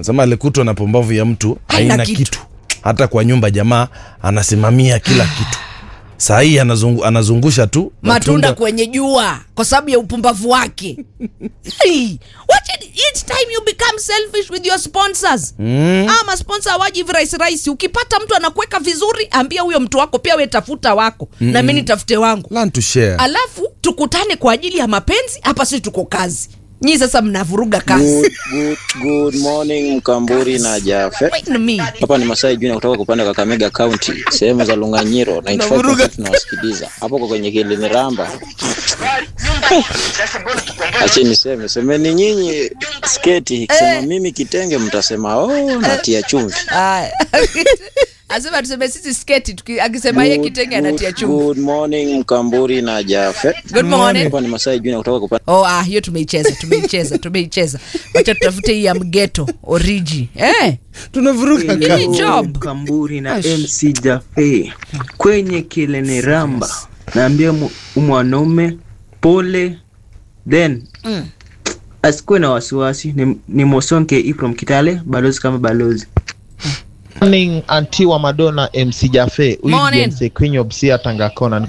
Anasema alikutwa na pumbavu ya mtu Haina haina kitu. kitu. Hata kwa nyumba jamaa anasimamia kila kitu. Saa hii anazungu, anazungusha tu matunda kwenye jua kwa sababu ya upumbavu wake hey, watch it, each time you become selfish with your sponsors mm. ama sponsor waji hivi rahisi rahisi ukipata mtu anakuweka vizuri ambia huyo mtu wako pia we tafuta wako mm na mi nitafute wangu Learn to share. alafu tukutane kwa ajili ya mapenzi hapa sisi tuko kazi nyii sasa mnavuruga kazi Good, good, good morning Mkamburi na Jafe. Wait a minute. Hapa ni Masai Junior kutoka kupanda Kakamega County, sehemu za Lunganyiro 95% tunawasikiliza. Hapo kwa kwenye Kiliniramba. Ache niseme, semeni nyinyi sketi, kisema mimi kitenge mtasema oh, natia chumvi. Aya. asema tuseme sisi sketi tuki- akisema ye Good, kitenge good, anatia chumvi Good morning Mkamburi na Jafe. good morning Hapa ni Masai Junior kutoka kupanda Oh, ah, hiyo tumeicheza tumeicheza tumeicheza wacha tutafute hii ya mgeto oriji eh, Tunavuruga Hii kazi. ni job Kamburi na MC Jafe kwenye kilene ramba, naambia mu- mwanaume pole, then Mm. asikuwe na wasiwasi. Ni, ni Mosonke I from Kitale, balozi kama balozi. Morning anti wa Madonna MC Jafe huyu Morning. James Queen of Sia Tangakona